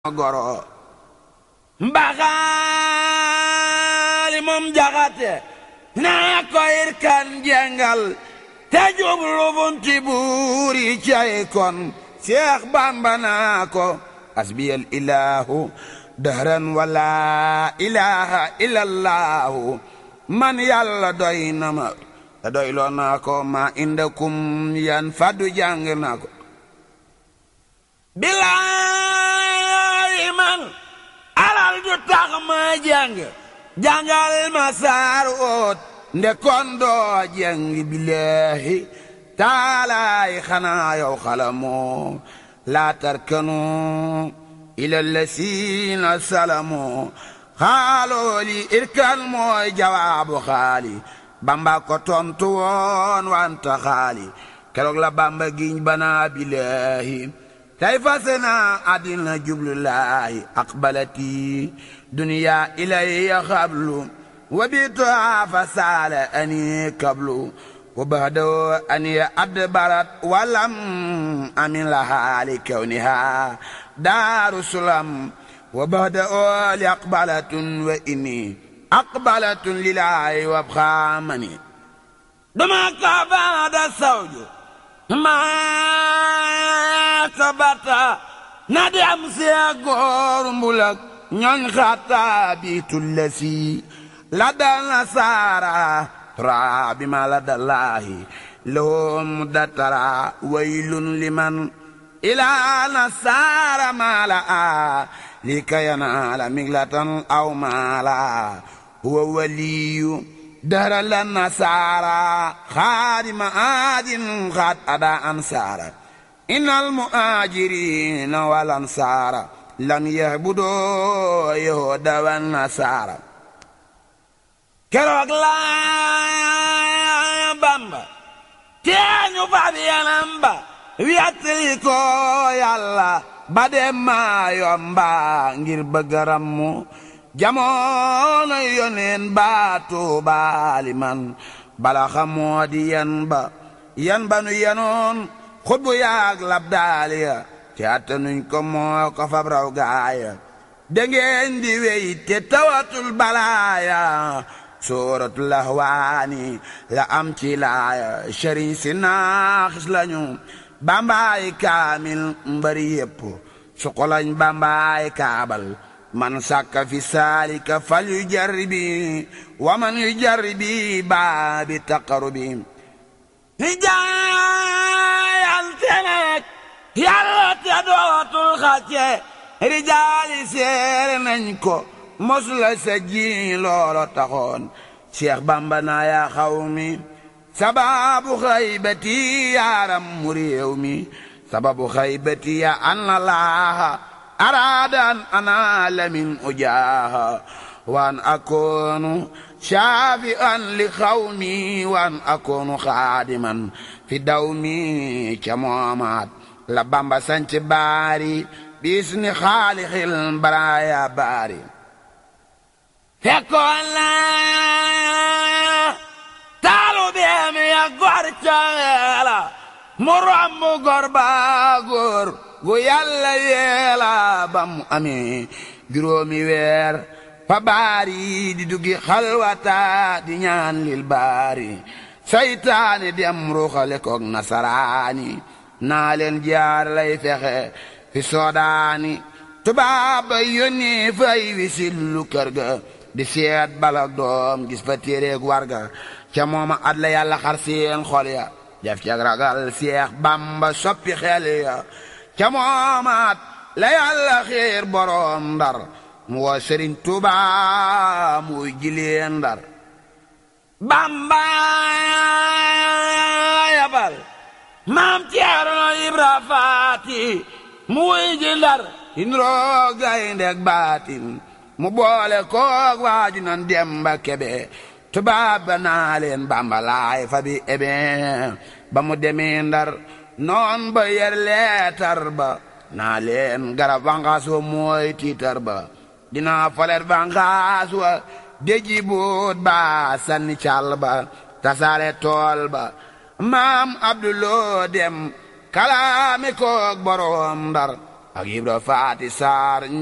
goro mbaxaali moom jaxate naa ko irkan jengal te jublu bunti buuri cay kon Seex Bamba naa ko asbiyal ilahu dahran wala ilaha illallahu man yàlla doy na ma te doy loo naa ko ma indakum yan faddu jàng naa ko bilaay man alal du tax ma jàng jàngal ma saar oot nde kon doo jàng billahi taalaay xanaa yow xalamoo laa tarkanu ila lasiina salamoo xaalooli irkan mooy jawaabu xaali bamba ko tontu woon wanta xaali keroog la bamba giñ banaa billahi tey fase naa àddina jublu laahi aqbalati duniya ilayya xablu wa bituha fa saala ani kablu wa bahdaw ani adbarat walam amin lahaali kawniha daaru sulam wa bahdaw li aqbalatun wa inni aqbalatun lilahi wa bxaamani duma ka baada sawju maa sabata na dem see góor mbulak ñooñ xataa bi tullasi la dal na saara tura bi ma la dallaahi lahum datara waylun liman ilaa na saara maala a li kayanaala miglatan aw maala huwa waliyu dara la nasaara xaadima aadin xaad ada ansaara innal muhaajiriina wal ansaara lam yahbudoo yahuuda wan nasaara keroog la bamba teeñu fab yanam ba wiyattali ko yàlla ba dem maa yomba ngir bëggaram mu jamono yoneen baa tuubaali man bala xamoo di yan ba yan ba nu yenoon xutbu yaag lab daaliya te atta nuñ ko moo ko fab raw gaaya dangeen di wey te tawatul balaaya sooratul ahwaani la am ci laaya sëriñ si naaxis lañu bambaay kaamil mbari yépp suqolañ bambaay kaabal man sàkka fi saalika fal yu jarribi wa man yu jarribi baabi taqarubi rijaayante nag yàlla te dootul xàcce rijaali seere nañ ko mosula sa ji loolo taxoon Cheikh Bamba naa yaa xaw mi sababu xaybati yaaram mu réew mi sababu xaybati ya anna laaha أراد أن أنال من أجاها وأن أكون شافئا لقومي وأن أكون خادما في دومي كمامات لبامبا سانت باري باسم خالق البرايا باري فكون لا تعالوا بهم يا غرتالا مرام غربا غور gu yàlla yeela ba mu amee juróomi weer fa baari di duggi xalwata di ñaan lil baari saytaane dem ruuxale koog nasaraani naa leen jaar lay fexe fi soodaani tubaab ba yónnee fay wisillu kër ga di seet balak doom gis fa téereeg warga ca mooma at la yàlla xar seen xol ya def ca ragal seex bamba soppi xel ya ca moomaat la yàlla xiir boroom ndar mu woo sëriñ tuuba muy jileen ndar bamba yabal maam ceerno ibra faati mu wuy ji ndar indroo gayndeg baatin mu boole koog waaju nan demba kebe tubaab ba naa leen bamba laay fa bi ebe ba mu demee ndar noon ba yer leetar ba naa leen garab vangaas wa mooy tiitar ba dinaa folet vangaas wa déji boot ba sanni cal ba tasaare tool ba maam abduloo dem kalaami koog boroom ndar ak Ibra Faati Saar